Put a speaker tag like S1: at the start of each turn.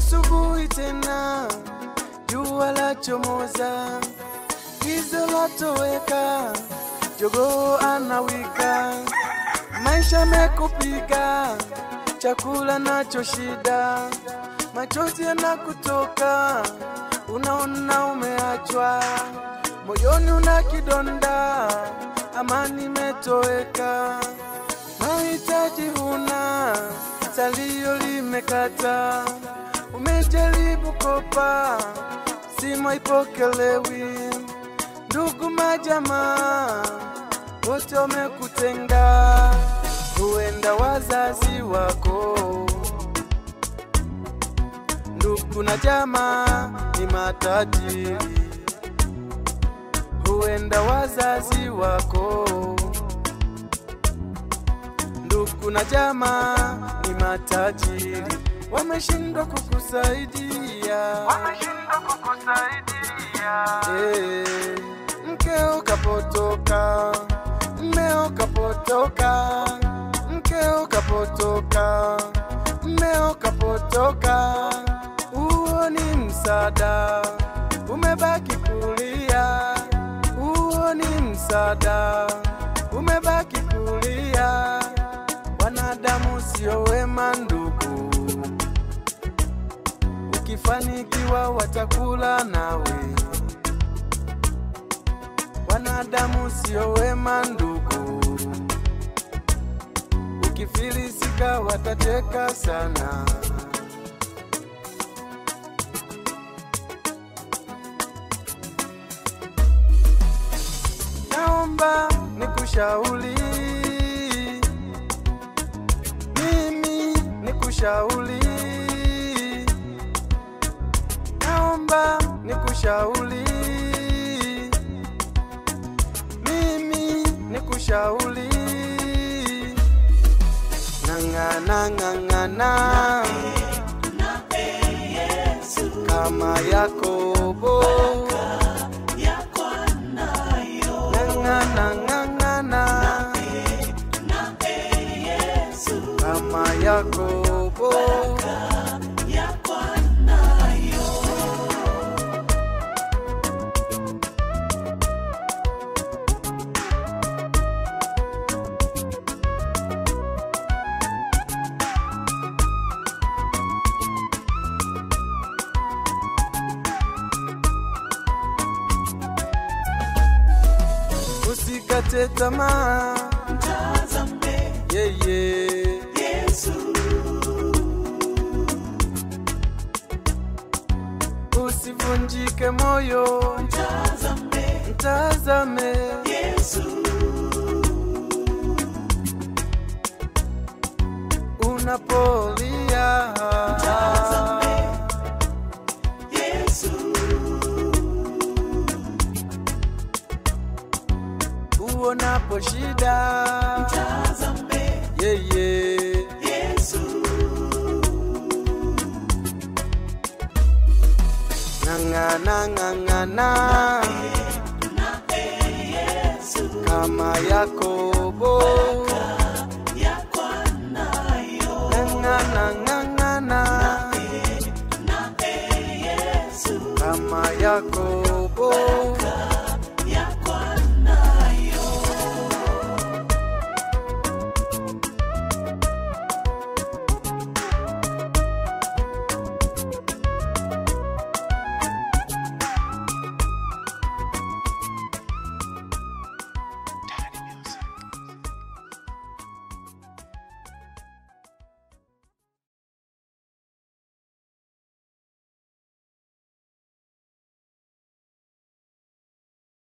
S1: asubuhi tena, jua la chomoza, giza latoweka, jogoo anawika, maisha mekupiga, chakula nacho shida, machozi yanakutoka, unaona umeachwa, moyoni una kidonda, amani imetoweka, mahitaji huna, salio limekata, umejaribu kopa, simu haipokelewi, ndugu majamaa wote wamekutenga, huenda wazazi wako, ndugu na jamaa ni matajiri, huenda wazazi wako, ndugu na jamaa ni matajiri, wameshindwa kukusaidia, wameshindwa kukusaidia. Eh, mkeo kapotoka, mmeo kapotoka, mkeo kapotoka, mmeo kapotoka, huo ni msaada, umebaki kulia, huo ni msaada, umebaki kulia. Wanadamu sio wema ndugu, ukifanikiwa watakula nawe. Wanadamu sio wema ndugu, ukifilisika watacheka sana. Naomba nikushauri mimi nikushauri, naomba nikushauri mimi nikushauri, ng'ang'ana ng'ang'ana kama Yakobo, ng'ang'ana ng'ang'ana kama Yakobo. Usikate tamaa,
S2: Mtazame
S1: yeye
S2: Yesu,
S1: usivunjike moyo,
S2: mtazame
S1: mtazame
S2: Yesu,
S1: unapolia,
S2: Mtazame. Yesu,
S1: uonapo shida,
S2: mtazame
S1: yeye
S2: Yesu,
S1: ng'ang'ana ng'ang'ana
S2: naye Yesu,
S1: kama Yakobo,